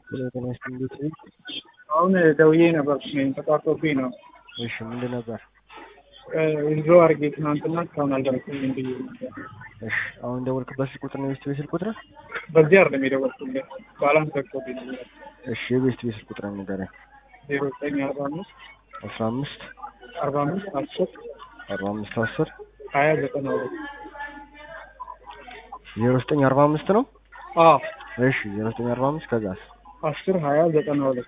ጤና ይስጥልኝ ቤተሰብ። አሁን ደውዬ ነበር ተቋርጦብኝ ነው። እሺ ምንድን ነበር? ዊዝድሮ አድርጌ ትናንትና እስካሁን አልደረሰኝም ብዬ ነበር። እሺ አሁን ደወልክበት ስልክ ቁጥር ነው የቤስት ቤት ስልክ ቁጥር? በዚህ አይደለም የደወልኩልህ ባላንስ ዘግቶብኝ ነበር። እሺ የቤስት ቤት ስልክ ቁጥር ንገረኝ። ዜሮ ዘጠኝ አርባ አምስት አስራ አምስት አርባ አምስት አስር አርባ አምስት አስር ሀያ ዘጠና ሁለት ዜሮ ዘጠኝ አርባ አምስት ነው። አዎ እሺ ዜሮ ዘጠኝ አርባ አምስት ከዛስ? አስር ሀያ ዘጠና ሁለት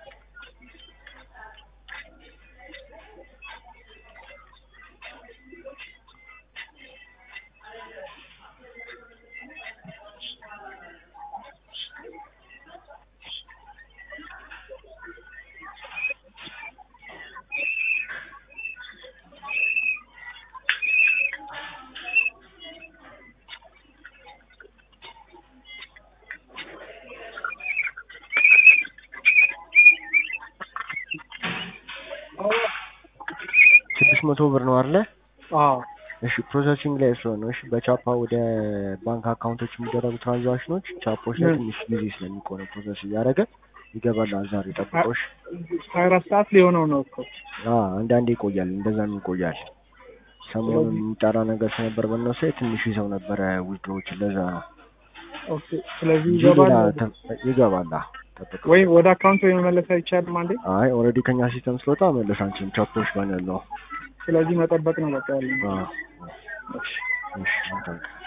ስድስት መቶ ብር ነው አይደለ? አዎ እሺ ፕሮሰሲንግ ላይ ስለሆነ ነው። እሺ በቻፓ ወደ ባንክ አካውንቶች የሚደረጉ ትራንዛክሽኖች ቻፖች ላይ ምን? ትንሽ ጊዜ ስለሚቆነ ፕሮሰስ እያደረገ ይገባል። ዛሬ ጠብቆሽ። ሀያ አራት ሰዓት ሊሆነው ነው እኮ አዎ አንዳንዴ ይቆያል፣ እንደዛም ይቆያል። ሰሞኑን የሚጠራ ነገር ስለነበር በእነሱ ላይ ትንሽ ይዘው ነበረ ዊድሮዎች፣ ለዛ ነው ኦኬ። ስለዚህ እንጂ ይገባል ሌላ ተ- ይገባል። አዎ ጠብቀው። ወይ ወደ አካውንቱ የመመለስ አይቻልም አንዴ። አይ ኦልሬዲ ከኛ ሲስተም ስለወጣ መለስ አንችልም። ቻፖች ጋር ነው ያለው። ስለዚህ መጠበቅ ነው በቃ ያለ አዎ እሺ እሺ አንተ